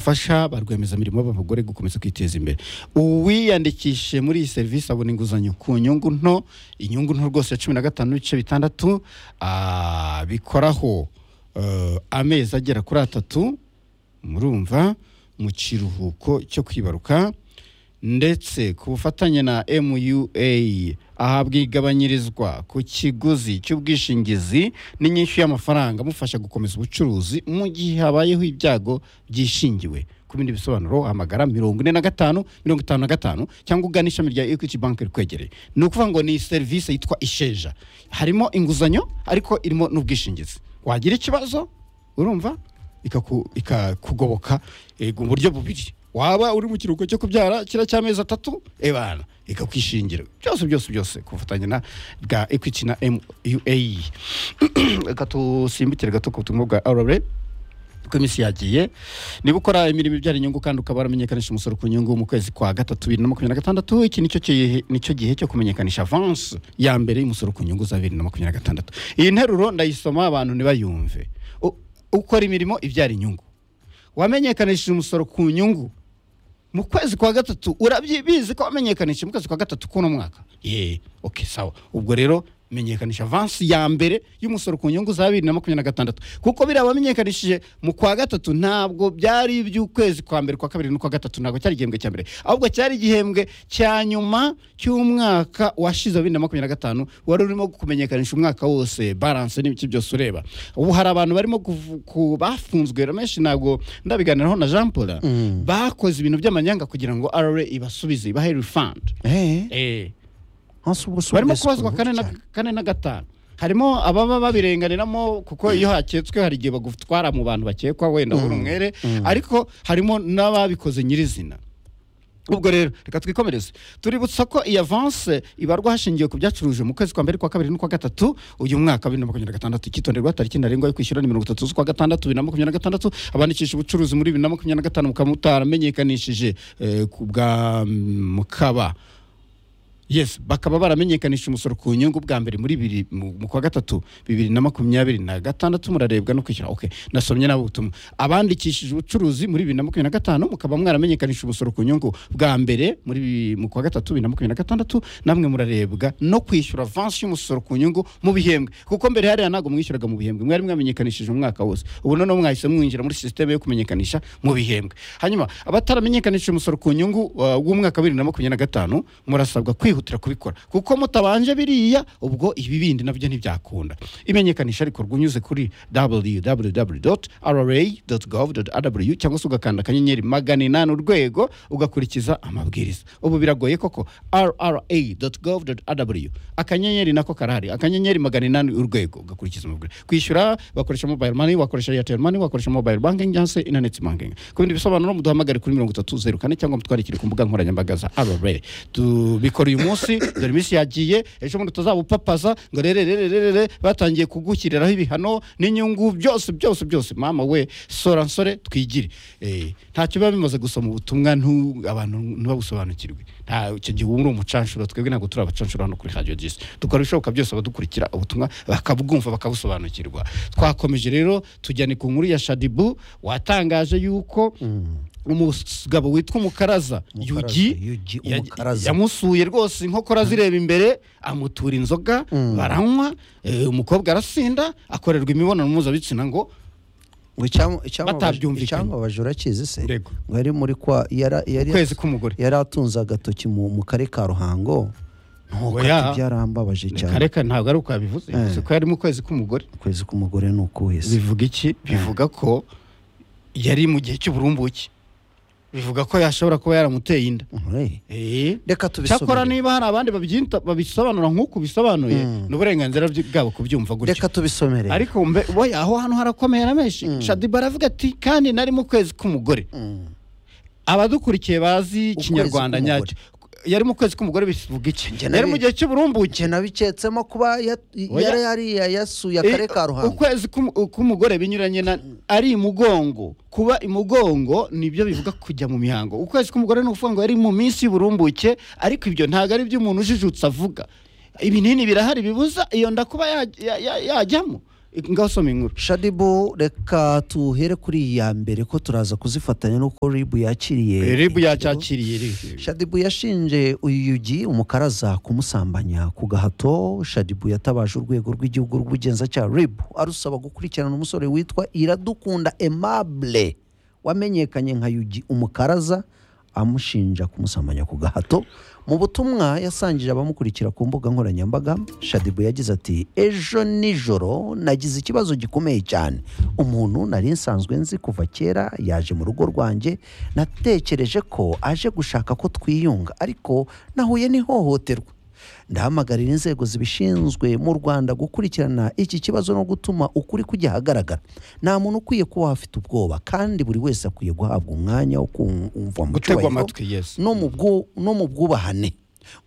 gufasha ba rwiyemezamirimo b'abagore gukomeza kwiteza imbere uwiyandikishije muri iyi serivisi abona inguzanyo ku nyungu nto inyungu nto rwose ya cumi na gatanu n'ibice bitandatu ah, bikoraho eh, amezi agera kuri atatu murumva mu kiruhuko cyo kwibaruka ndetse ku bufatanye na MUA ahabwa igabanyirizwa ku kiguzi cy'ubwishingizi n'inyishyu y'amafaranga amufasha gukomeza ubucuruzi mu gihe habayeho ibyago byishingiwe ku bindi bisobanuro hamagara mirongo ine na gatanu mirongo itanu na gatanu cyangwa ugana ishami rya Equity Bank rikwegereye ni ukuvuga ngo ni serivisi yitwa isheja harimo inguzanyo ariko irimo n'ubwishingizi wagira ikibazo urumva ikaku- ikakugoboka eh, mu buryo bubiri waba uri mu kiruhuko cyo kubyara kira cy'amezi atatu ebana ikakwishingira byose byose byose ku bufatanye na bwa equity na mua reka tusimbukire gato ku butumwa bwa rra kuko iminsi yagiye niba ukora imirimo ibyara inyungu kandi ukaba waramenyekanisha umusoro ku nyungu mu kwezi kwa gatatu bibiri na makumyabiri na gatandatu iki nicyo gihe- nicyo gihe cyo kumenyekanisha avansi ya mbere y'umusoro ku nyungu za bibiri na makumyabiri na gatandatu iyi nteruro ndayisoma abantu ntibayumve U- ukora imirimo ibyara inyungu wamenyekanishije umusoro ku nyungu mu kwezi kwa gatatu urabyibizi ko wamenyekanishije mu kwezi kwa gatatu k'uno mwaka ye oke sawa ubwo rero menyekanisha avansi ya mbere y'umusoro ku nyungu za bibiri na makumyabiri na gatandatu kuko biriya wamenyekanishije mu kwa gatatu ntabwo byari iby'ukwezi kwa mbere kwa kabiri n'ukwa gatatu ntabwo cyari igihembwe cya mbere ahubwo cyari igihembwe cya nyuma cy'umwaka washize wa bibiri na makumyabiri na gatanu wari urimo kumenyekanisha umwaka wose baranse n'ibice byose ureba ubu hari abantu barimo kuvu- ku- bafunzwe ramenshi ntabwo ndabiganiraho na jean paul bakoze ibintu by'amanyanga kugira ngo rra ibasubize ibahe refund Eh, eh ense ubu si barimo uburezi kubazwa bubi kane na, cyane. kane na gatanu harimo ababa babirenganiramo kuko iyo haketswe hari igihe bagutwara mu bantu bakekwa wenda uri umwere ariko harimo n'ababikoze nyirizina ubwo rero reka twikomereze tuributsa ko iyi avanse ibarwa hashingiwe ku byacuruje mu kwezi kwa mbere kwa kabiri n'ukwa gatatu uyu mwtariki wa bibiri na makumyabiri na gatandatu icyitonderwa tariki ntarengwa yo kwishyura ni mirongo itatu z'ukwa gatandatu bibiri na makumyabiri na gatandatu abandikisha ubucuruzi muri bibiri na makumyabiri na gatanu mukaba mutaramenyekanishije eh, ku bwa mukaba yes bakaba baramenyekanishije umusoro ku nyungu bwa mbere muri bibiri mu mu kwa gatatu bibiri na makumyabiri na gatandatu murarebwa no kwishyura okay nasomye nabo ubutumwa abandikishije ubucuruzi muri bibiri na makumyabiri na gatanu mukaba mwaramenyekanishije umusoro ku nyungu bwa mbere muri bibi- mu kwa gatatu bibiri na makumyabiri na gatandatu namwe murarebwa no kwishyura avansi y'umusoro ku nyungu mu bihembwe kuko mbere hariya ntabwo mwishyuraga mu bihembwe mwari mwamenyekanishije umwaka wose ubu noneho mwahise mwinjira muri sisiteme yo kumenyekanisha mu bihembwe hanyuma abataramenyekanishije umusoro ku nyungu uh, w'umwaka wa bibiri na makumyabiri na gatanu murasabwa kwihutira kubikora kuko mutabanje biriya ubwo ibi bindi nabyo ntibyakunda imenyekanisha rikorwa unyuze kuri www.rra.gov.rw cyangwa se ugakanda akanyenyeri magana inani urwego ugakurikiza amabwiriza ubu biragoye koko rra.gov.rw akanyenyeri nako karahari akanyenyeri magana inani urwego ugakurikiza amabwiriza kwishyura bakoresha mobile money wakoresha airtel money wakoresha mobile banking cyangwa se internet banking ku bindi bisobanuro muduhamagare kuri mirongo itatu zeru kane cyangwa mutwandikire ku mbuga nkoranyambaga za rra tubikora uyu munsi dore iminsi yagiye ejo bundi tuzabupapaza ngo rere rere rere rere batangiye kugushyiriraho ibihano n'inyungu byose byose byose mama we sora nsore twigire Eh, ntacyo biba bimaze gusoma ubutumwa ntu- abantu ntibabusobanukirwe nta icyo gihe uba uri umucanshuro twebwe ntabwo turi abacanshuro hano kuri radio jisi dukora ibishoboka byose abadukurikira ubutumwa bakabwumva bakabusobanukirwa twakomeje rero tujyane ku nkuru ya shadibu watangaje yuko umugabo witwa umukaraza Umukaraza, yugi Yugi, ya- Umukaraza. yamusuye rwose inkokora zireba imbere amutura inzoga baranywa eh, umukobwa arasinda akorerwa imibonano mpuzabitsina ngo Ngo icyam- icyambabaje- batabyumvikanye. icyambabaje urakizi se Yego. ngo yari muri kwa yara- yari ukwezi k'umugore yari atunze agatoki mu mu karere ka ruhango ntuko Oya. ati byarambabaje cyane kareka ntabwo ari uko yabivuze yavuze ko yari mu kwezi k'umugore ukwezi k'umugore ni ukuwese bivuga iki bivuga ko yari mu gihe cy'uburumbuke bivuga ko yashobora kuba yaramuteye inda Eh, reka tubisomere. cyakora niba hari abandi babyita- babisobanura nk'uko bisobanuye ni uburenganzira byi- bwabo kubyumva gutyo reka tubisomere ariko mbe boya aho hantu harakomeye na menshi shadiba aravuga ati kandi nari mu kwezi k'umugore Mm. abadukurikiye bazi Ukwezi ikinyarwanda k'umugore. nyacyo yari mu kwezi k'umugore bivuga iki Njye yari mu nabi- gihe cy'uburumbuke Njye nabiketsemo kuba ya- Oya. yari yariya yasuye akarere ka Eh, ruhango ukwezi k'umu- k'umugore binyuranye na ari imugongo kuba imugongo nibyo bivuga kujya mu mihango ukwezi k'umugore ni ukuvuga ngo yari mu minsi y'uburumbuke ariko ibyo ntabwo ari iby'umuntu ujijutse avuga ibinini birahari bibuza iyo nda kuba ya- ya- ya- yajyamo ngaho usoma inkuru shadibu reka tuhere kuri iya mbere ko turaza kuzifatanya n'uko ribu yakiriye ribu yacyakiriye rero. shadibu yashinje uyu yugi umukaraza kumusambanya ku gahato shadibu yatabaje urwego rw'igihugu rw'ubugenzacyaha ribu arusaba gukurikirana umusore witwa iradukunda emable wamenyekanye nka yugi umukaraza amushinja kumusambanya ku gahato mu butumwa yasangije abamukurikira ku mbuga nkoranyambaga shadibu yagize ati ejo nijoro nagize ikibazo gikomeye cyane umuntu nari nsanzwe nzi kuva kera yaje mu rugo rwanjye natekereje ko aje gushaka ko twiyunga ariko nahuye n'ihohoterwa ndahamagarira inzego zibishinzwe mu rwanda gukurikirana iki kibazo no gutuma ukuri kujya ahagaragara nta muntu ukwiye kuba afite ubwoba kandi buri wese akwiye guhabwa umwanya wo kumva mu gutegwa cyubahiro amatwi yes no mu bwu- no mu bwubahane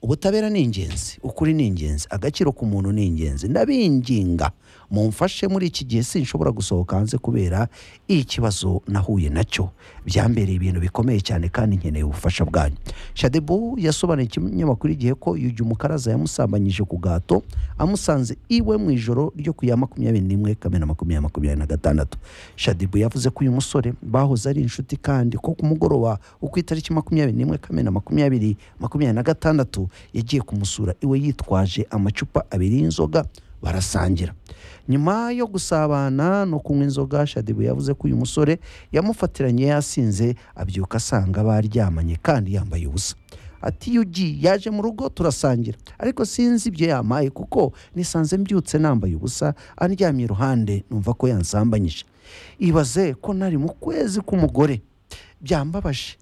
ubutabera ni ingenzi ukuri ni ingenzi agaciro k'umuntu ni ingenzi ndabinginga mumfashe muri iki gihe sinshobora gusohoka hanze kubera ikibazo nahuye nacyo byambereye ibintu bikomeye cyane kandi nkeneye ubufasha bwanyu shadebu yasobanuye ikinyamakuru igihe ko yugi umukaraza yamusambanyije ku gato amusanze iwe mu ijoro ryo ku ya makumyabiri n'imwe kamena makumyabiri makumyabiri na gatandatu shadibu yavuze ko uyu musore bahoze ari inshuti kandi ko ku mugoroba wo ku itariki makumyabiri n'imwe kamena makumyabiri makumyabiri na gatandatu yagiye kumusura iwe yitwaje amacupa abiri y'inzoga barasangira nyuma yo gusabana no kunywa inzoga shadibu yavuze ko uyu musore yamufatiranye yasinze abyuka asanga baryamanye kandi yambaye ubusa ati yugi yaje mu rugo turasangira ariko sinzi ibyo yamaye kuko nisanze mbyutse nambaye ubusa andyamye iruhande numva ko yansambanyije ibaze ko nari mu kwezi k'umugore byambabaje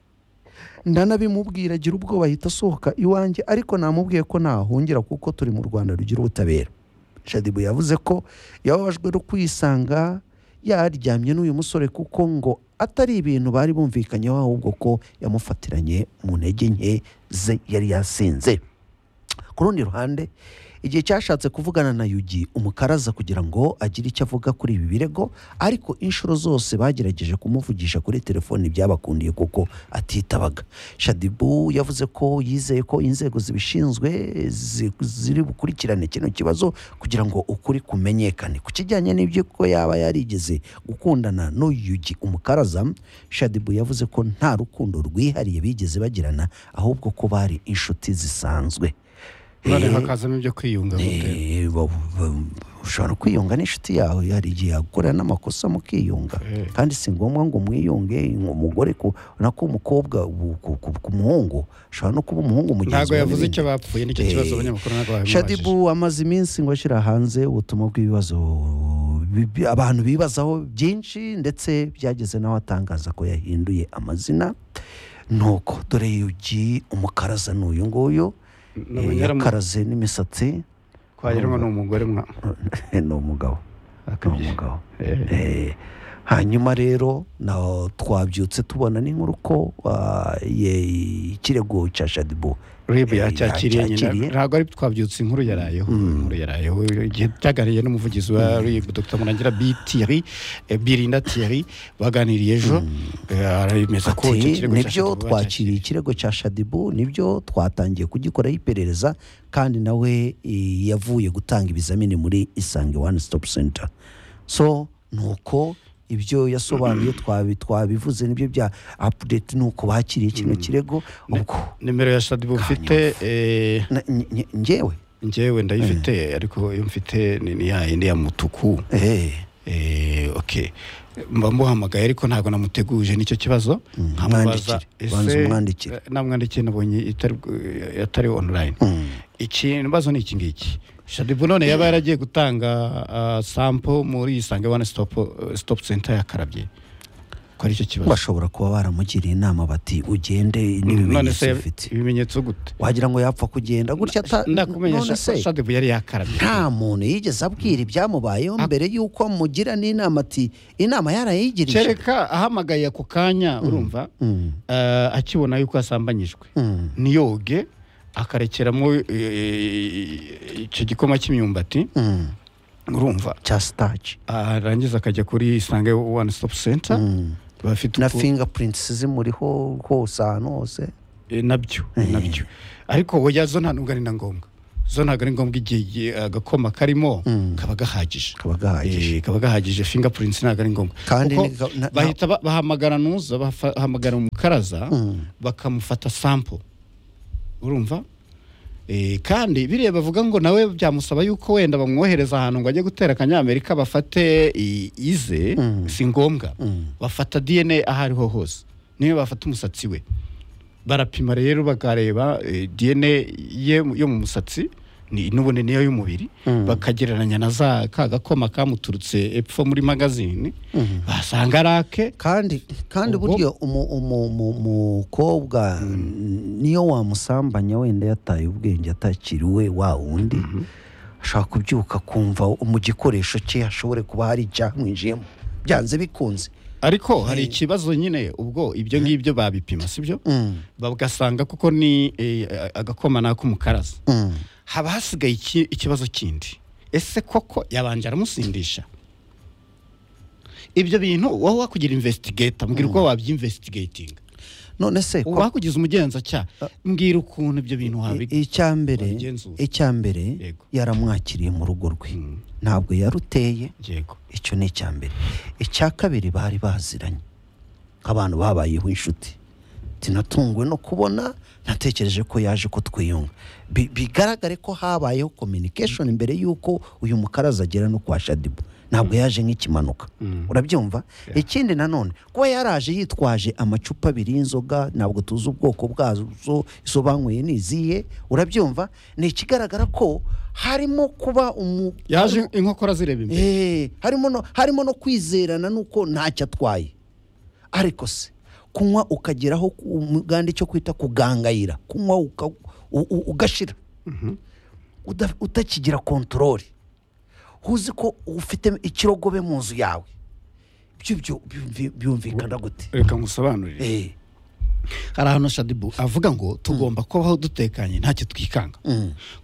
ndanabimubwira agira ubwoba ahita asohoka iwanjye ariko namubwiye ko ntahungira kuko turi mu rwanda rugira ubutabera shadibu yavuze ko yababajwe no kwisanga yaryamye n'uyu musore kuko ngo atari ibintu bari bumvikanyeho ahubwo ko yamufatiranye mu ntege nke ze yari yasinze ku rundi ruhande igihe cyashatse kuvugana na yugi umukaraza kugira ngo agire icyo avuga kuri ibi birego ariko inshuro zose bagerageje kumuvugisha kuri telefoni byabakundiye kuko atitabaga shadibu yavuze ko yizeye ko inzego zibishinzwe zi- ziri bukurikirane kino kibazo kugira ngo ukuri kumenyekane ku kijyanye n'ibyo ko yaba yarigeze gukundana n'uyu yugi umukaraza shadibu yavuze ko nta rukundo rwihariye bigeze bagirana ahubwo ko bari inshuti zisanzwe none Eh, hakazamo ibyo kwiyunga gute? Eh, ba- ba- ushobora kwiyunga n'inshuti yawe hari igihe yagukorera n'amakosa mukiyunga Eh. kandi si ngombwa ngo mwiyunge umugore ku- nako umukobwa ubu- ku- ku- ku muhungu ushobora no kuba umuhungu mugenzi ntabwo wawe yavuze n'ibindi. icyo bapfuye nicyo Eh, kibazo abanyamakuru ntabwo babimubajije shadibu amaze iminsi ngo ashyira hanze ubutumwa bw'ibibazo bi- bi- abantu bibazaho byinshi ndetse byageze nawe atangaza ko yahinduye amazina nuko dore yugi umukaraza ni uyu nguyu Ni eh, umunyaramu- yakaraze n'imisatsi kwageramo ni umugore mwa ni umugabo ni akabye umugabo Eh. Eh, hanyuma rero na twabyutse tubona n'inkuru ko ah, ye- ikirego cya shadibu ribu Eh, yacyakiriye nyine yacyakiriye. ntabwo ari twabyutse inkuru yarayeho inkuru yarayeho igihe byagariye n'umuvugizi wa rib dr murangira b thierry eh, birinda thierry baganiriye ejo eh, aremeza ko icyo kirego ati nibyo cyashakaga twakiriye bacyakiriye." ikirego cya shadibu nibyo twatangiye kugikoraho iperereza kandi nawe eh, yavuye gutanga ibizamini muri isange one stop center so nuko ibyo yasobanuye twabi- twabivuze nibyo bya update nuko bakiriye kino kirego ubwo nimero ya shadibu ufite eh, na- nge- nge- ngewe njyewe ndayifite ariko iyo mfite ni ni ya yindi ya mutuku Eh, Eh, ok mba muhamagaye ariko ntabwo namuteguje nicyo kibazo nkamubaza mwandikire. Banza umwandikire." eh, namwandikiye nabonye itari eh, atari online mm. iki ibibazo ni iki ngiki shadibu none yaba yaragiye gutanga ah, sample muri isange one stop eh, stop center yakarabye ko ari cyo kibazo bashobora kuba baramugiriye inama bati ugende none n'ibimenyetso se ufite ibimenyetso gute wagira ngo yapfa kugenda gutya ata- none ndakumenyesha se ko shadibu yari yakarabye nta muntu yigeze abwira ibyamubayeho mbere y'uko amugira n'inama ati inama yarayigirije kereka ahamagaye ako kanya urumva Mm, eh, akibona yuko asambanyijwe mm, niyoge akarekeramo eh, icyo gikoma cy'imyumbati mm. urumva cya sitaci arangiza akajya kuri isange one stop center Mm. bafite na uko- fingapurinti zimuriho hose ahantu hose Eh, nabyo Eh. nabyo ariko oya zo nta nubwo ari na ngombwa zo ntabwo ari ngombwa igihe igihe agakoma karimo kaba gahagije Kaba gahagije. Eh, kaba gahagije fingerprints ntabwo ari ngombwa Kandi Kuko ni- na- na- bahita ba- bahamagara nuza bafa- bahamagara umukaraza bakamufata sample urumva Eh, kandi biriya bavuga ngo nawe byamusaba yuko wenda bamwohereza ahantu ngo ajye gutera akanyamerika bafate i- ize si ngombwa bafata dna aho ariho hose niyo bafata umusatsi we barapima rero bakareba eh, dna ye yo mu musatsi ni- n'ubundi niyo y'umubiri bakagereranya na za ka gakoma kamuturutse epfo muri magazine basanga ari ake kandi kandi Ubwo- buryo umu- umu- umu- umukobwa niyo wamusambanya wenda yataye ubwenge atakiriwe wa wundi ashaka kubyuka akumva mu gikoresho cye hashobore kuba hari icyamwinjiyemo byanze bikunze ariko hari ikibazo nyine ubwo ibyo ngibyo babipima sibyo Mm. bagasanga kuko ni eh, agakoma ni ak'umukaraza Mm. haba hasigaye iki- ikibazo kindi ese koko yabanje aramusindisha ibyo bintu wowe wakugira investigator mbwira uko wabyinvestigatinga none se ko- wakugize umugenzacyaha mbwira ukuntu ibyo bintu wabiga icya mbere wabigenzura. icya mbere Yego. yaramwakiriye mu rugo rwe ntabwo yaruteye yego icyo ni icya mbere icya kabiri bari baziranye nk'abantu babayeho inshuti tinatunguwe no kubona natekereje ko yaje ko twiyunga Bi- bigaragare ko habayeho communication mbere y'uko uyu mukaraza agera no kwa shadibu ntabwo yaje nk'ikimanuka urabyumva ikindi nanone kuba yaraje yitwaje amacupa abiri y'inzoga ntabwo tuzi ubwoko bwazo izo banyweye ni iziye urabyumva ni ikigaragara ko harimo kuba umu yaje inkokora zireba imbere Eh, harimo no harimo no kwizerana nuko ntacyo atwaye ariko se kunywa ukageraho ku- umuganda cyo kwita kugangayira kunywa uka- u- u- ugashira Uda- utakigira kontorore uzi ko ufite ikirogobe mu nzu yawe ibyo byo- byumvi- byumvikana gute reka ngusobanurire Eh, hari ahantu shadibu avuga ngo tugomba kubaho dutekanye ntacyo twikanga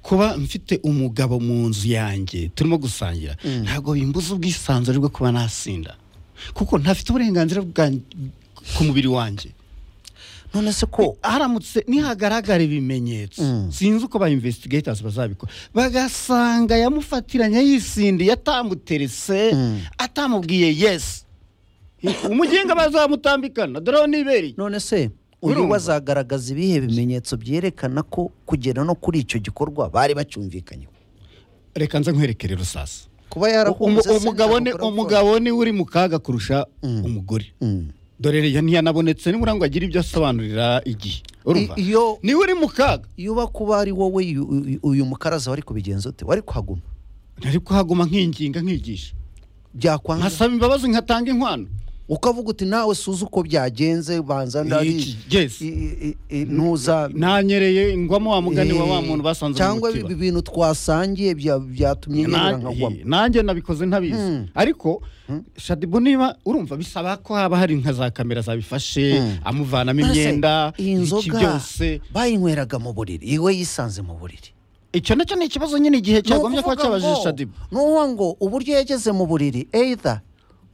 kuba mfite umugabo mu nzu yanjye turimo gusangira ntabwo bimbuza ubwisanzure bwo kuba nasinda kuko ntafite uburenganzira bwanjye- ku mubiri wanjye none se ko haramutse nihagaragara ibimenyetso sinzi uko ba investigators bazabikora bagasanga yamufatiranye yisindiye atamuterese atamubwiye yes umugenga bazamutambikana dore aho nibereye none se uyu Urumva? wazagaragaza ibihe bimenyetso byerekana ko kugera no kuri icyo gikorwa bari bacyumvikanyeho reka nze nkwereke rero sasa kuba yarahunze se Umu- umugabo ni ntabwo akora umugabo ni uri mu kaga kurusha umugore dore rero ntiyanabonetse nibura ngo agire ibyo asobanurira igihe urumva I- iyo- niwe uri mu kaga iyo uba kuba ari wowe uyu- uyu- uyu mukaraza wari kubigenza ute wari kuhaguma ntari kuhaguma nkinginga nkigisha byakwanga nkasaba imbabazi nkatanga inkwano ukavuga uti nawe suze uko byagenze banza ndari Iki- yes. i- i- i- ntuza nanyereye ingwamo wa mugani wa wa Eh, muntu basanze mu cyangwa mutiba. ibi bintu twasangiye bya- byatumye Na- nyerera nkagwamo nanjye nabikoze ntabizi ariko shadibu niba urumva bisaba ko haba hari nka za kamera zabifashe amuvanamo None se, imyenda iyi iki nzoga byose bayinywereraga mu buriri iwe yisanze mu buriri icyo nacyo ni ikibazo nyine igihe cyagombye kuba Nukuvuga cyabajije ngo- shadibu nukuvuga ngo uburyo yageze mu buriri either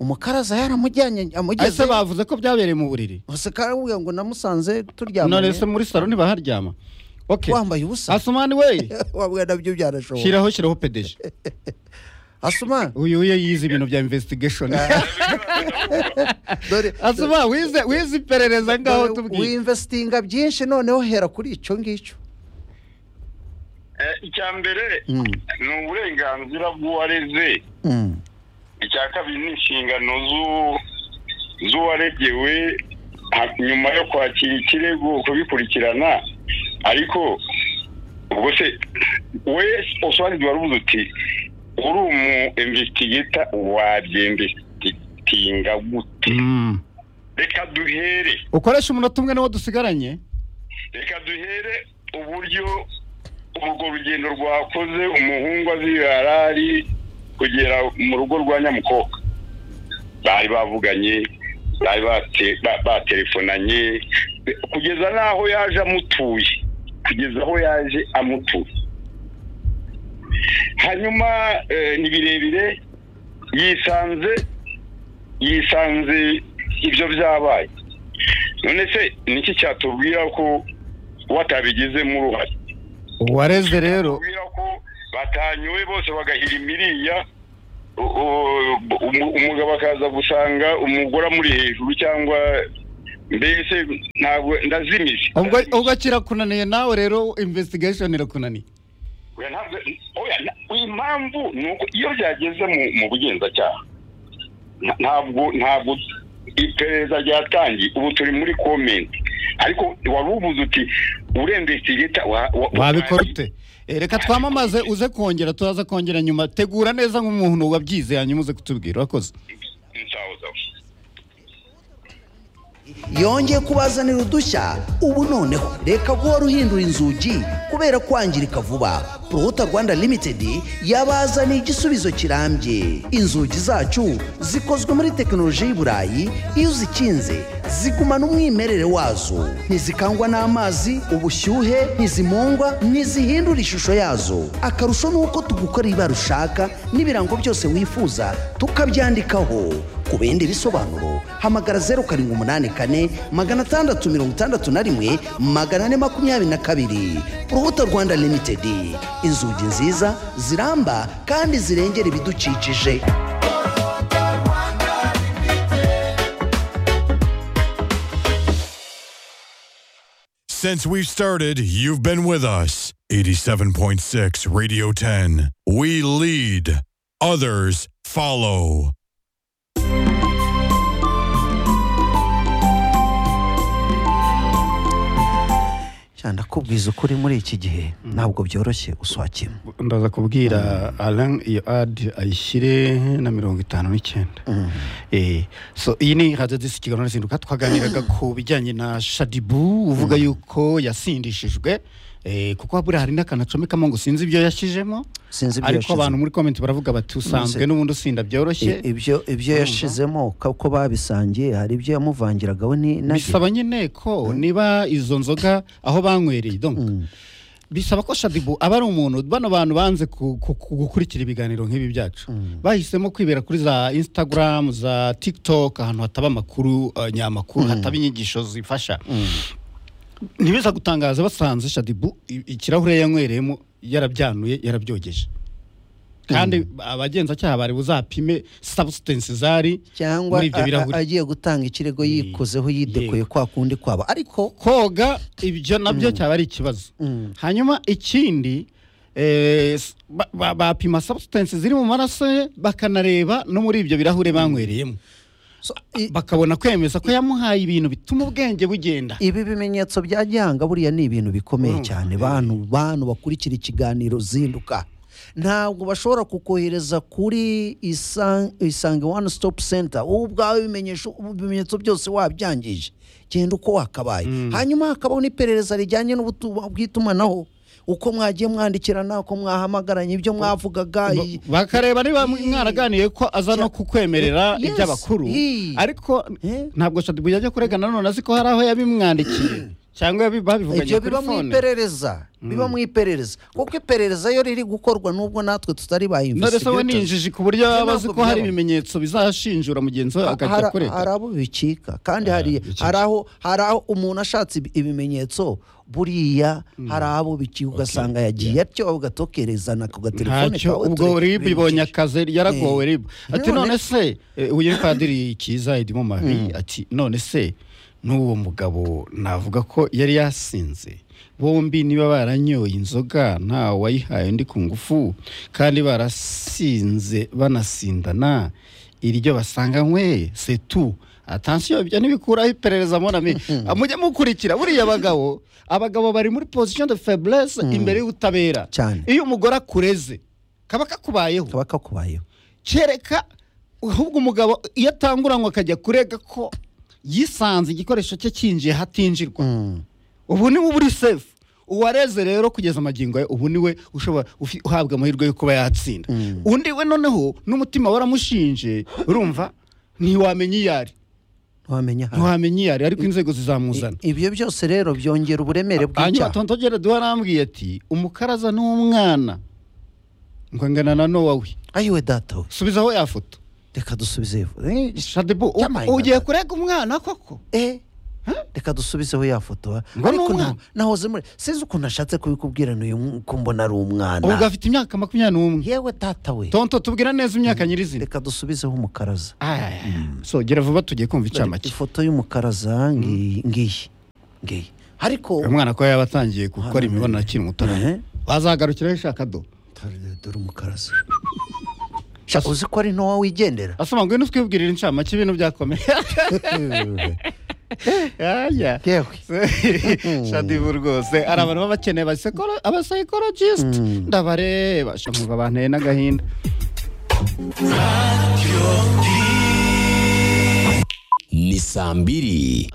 umukaraza yaramujyanye ese amugeze bavuze ko byabereye mu buriri gusa karamubwira ngo namusanze none se turyamanye muri salo ntibaharyama okay wambaye ubusa asumani we wabwa nabyo byanashoboka shyiraho shyiraho pedeje asuma uyu uye yize ibintu bya investigation dore asuma wize wize iperereza ngaho dore tubwiye winvestinga byinshi noneho hera kuri icyo ngicyo Eh, icya mbere ni uburenganzira bw'uwareze Mm. icya kabiri ni inshingano z'u- z'uwaregewe ha- nyuma yo kwakira ikirego kubikurikirana ariko ubwo se we osuwarizi waravuze uti uri umu emvesitigeta wabyemvesitinga gute Mm. reka duhere ukoresha umunota umwe niwo dusigaranye reka duhere uburyo urwo rugendo rwakoze umuhungu azirara ari kugera mu rugo rwa nyamukobwa bari bavuganye bari bate- ba- batelefonanye kugeza n'aho yaje amutuye kugeza aho yaje amutuye hanyuma eh, ni birebire yisanze yisanze ibyo byabaye none se niki cyatubwira ko watabigizemo uruhare uwareze rero kubwira ko batanyuwe bose bagahira imiriya u- u- umu- umugabo akaza gusanga umugore amuri hejuru cyangwa mbese ntabwo ndazimije ubwo ubwo kirakunaniye nawe rero investigation irakunaniye Oya, ntabwo- oya, na- impamvu ni uko iyo byageze mu mu bugenzacyaha nta- ntabwo ntabwo iperereza ryatangiye ubu turi muri komenti ariko wari ubuze uti urenvesitigeta wabikora ute Eh, reka twamamaze uze kongera tuzaza kongera nyuma tegura neza nk'umuntu wabyize hanyuma uze kutubwira urakoze yongeye kubazanira udushya ubu noneho reka guhora ruhindura inzugi kubera kwangirika vuba poruhuta rwanda limitedi yabazaniye igisubizo kirambye inzugi zacu zikozwe muri tekinoloji y'i burayi iyo uzikinze zigumana umwimerere wazo ntizikangwa n'amazi ubushyuhe ntizimungwa ntizihindura ishusho yazo akarusho ni uko tugukorera ibara ushaka n'ibirango byose wifuza tukabyandikaho ku bindi bisobanuro hamagara zeru karindwi umunani kane magana atandatu mirongo itandatu na rimwe magana ane makumyabiri na kabiri urubuto rwanda limitedi inzugi nziza ziramba kandi zirengera ibidukikije Since we've started, you've been with us. 87.6 Radio 10. We lead, others follow. cyane kubwiza ukuri muri iki gihe ntabwo byoroshye uswakira ndaza kubwira alan iyo adi ayishyire na mirongo itanu n'icyenda Eh, so iyi ni radiyo disi kigali n'izinduka twaganiraga ku bijyanye na shadibu uvuga yuko yasindishijwe eh, kuko buriya hari n'akantu acomekamo ngo sinzi ibyo yashyizemo sinzi ibyo ariko yashize- abantu muri komenti baravuga bati usanzwe Maze- n'ubundi usinda byoroshye I- ibyo ibyo yashizemo ko babisangiye hari ibyo yamuvangiraga we ni na bisaba nyine ko niba izo nzoga aho banywereye donc bisaba ko shadibu aba ari umuntu bano bantu banze ku- ku- ku- gukurikira ibiganiro nk'ibi byacu bahisemo kwibera kuri za instagram za tiktok ahantu hataba amakuru eh, nyamakuru hataba inyigisho zifasha ntibiza gutangaza basanze shadibu i- ikirahure yanywereyemo yarabyanuye yarabyogeje kandi abagenzacyaha bari buzapime substance zari cyangwa muri ibyo a- a- birahuri agiye gutanga ikirego yikozeho yidekuye kwa kundi kwabo ariko koga ibyo nabyo cyaba ari ikibazo hanyuma ikindi eh, s- ba- ba- bapima substance ziri mu maraso ye bakanareba no muri ibyo birahure banywereyemo so, i- bakabona kwemeza ko yamuhaye ibintu bituma ubwenge bugenda ibi bimenyetso bya gihanga buriya ni ibintu bikomeye cyane bantu bantu bakurikira ikiganiro zinduka ntabwo bashobora kukohereza kuri Isan- isange one stop center wowe ubwawe ibimenyesho- ibimenyetso byose wabyangije genda uko wakabaye hanyuma hakabaho n'iperereza rijyanye n'ubutu- bw'itumanaho uko mwagiye mwandikirana uko mwahamagaranye ibyo mwavugaga Ba- i- bakareba niba i- mwaraganiye ko aza no kukwemerera Yes. iby'abakuru Ii. ariko Eh. ntabwo shadibu yajya kuregana none azi ko hari aho yabimwandikiye cyangwa yabi- babivuganye ibyo kuri biba mu fone iperereza biba mu iperereza kuko iperereza yo riri gukorwa n'ubwo natwe tutari ba none se we ni investigators. injiji ku buryo Ibyo yaba azi ntabwo ko hari byaba. ibimenyetso bizashinjura mugenzi we Hari- akajya kurega hari abo bicika kandi hari bicika. hari aho hari aho umuntu ashatse ibi- ibimenyetso buriya hari abo bicika ugasanga yagiye atyo ugatekerezana ku gatelefone ntacyo kawe ubwo turi- rib ibonye akazi yaragowe rib ati None- none se eh, uyu ni padiri kiza edimo mari ati none se n'uwo mugabo navuga ko yari yasinze bombi niba baranyoye inzoga nta wayihaye undi ku ngufu kandi barasinze banasindana iryo basanga nyweye setu atansiyo ibyo ntibikuraho iperereza monami mujye mukurikira buriya abagabo abagabo bari muri position de faiblesse imbere y'ubutabera Cyane. iyo umugore akureze kaba kakubayeho kaba kakubayeho kereka ahubwo umugabo iyo atanguranywe akajya kurega ko yisanze igikoresho cye cyinjiye hatinjirwa Mm. ubu ni we uri sefu uwareze rero kugeza amagingo ye ubu ni we ushobora ufi- uhabwa amahirwe yo kuba yatsinda undi we noneho n'umutima waramushinje urumva ntiwamenya iyo ari ntiwamenya ahantu. ntiwamenya iyo ari ariko inzego zizamuzana ibyo byose rero byongera uburemere hanyuma bw'icyaha tonto gerard warambwiye ati umukaraza n'umwana ngo ngana na nowa we ayiwe data we subizaho ya foto reka dusubize iyo foto. Eh, shadibu u- Yamayinga. ugiye kurega umwana koko eh reka dusubizeho ya foto Ngo ni ariko umwana. nta- nahoze muri sinzi ukuntu nashatse kubikubwira n'uyu mu- ko mbona ari ubu umwana gafite imyaka makumyabiri n'umwe yewe data we tonto tubwira neza imyaka nyirizina reka dusubizeho umukaraza Aya, so gera vuba tugiye kumva icamake ifoto y'umukaraza ngiyi ngiyi ngiyi ariko umwana ko yaba atangiye gukora Hano, imibonano akiri muto Eh? bazagarukiraho ishaka do Dore- dore umukaraza Sha, uzi ko ari ntoya wigendera asoma ngo ngwino twibwirire incamake ibintu byakomeye Aya. yewe shadibu rwose hari abantu baba bakeneye abasekolo- abasayikologist ndabareba shamva banteye n'agahinda ni saa mbiri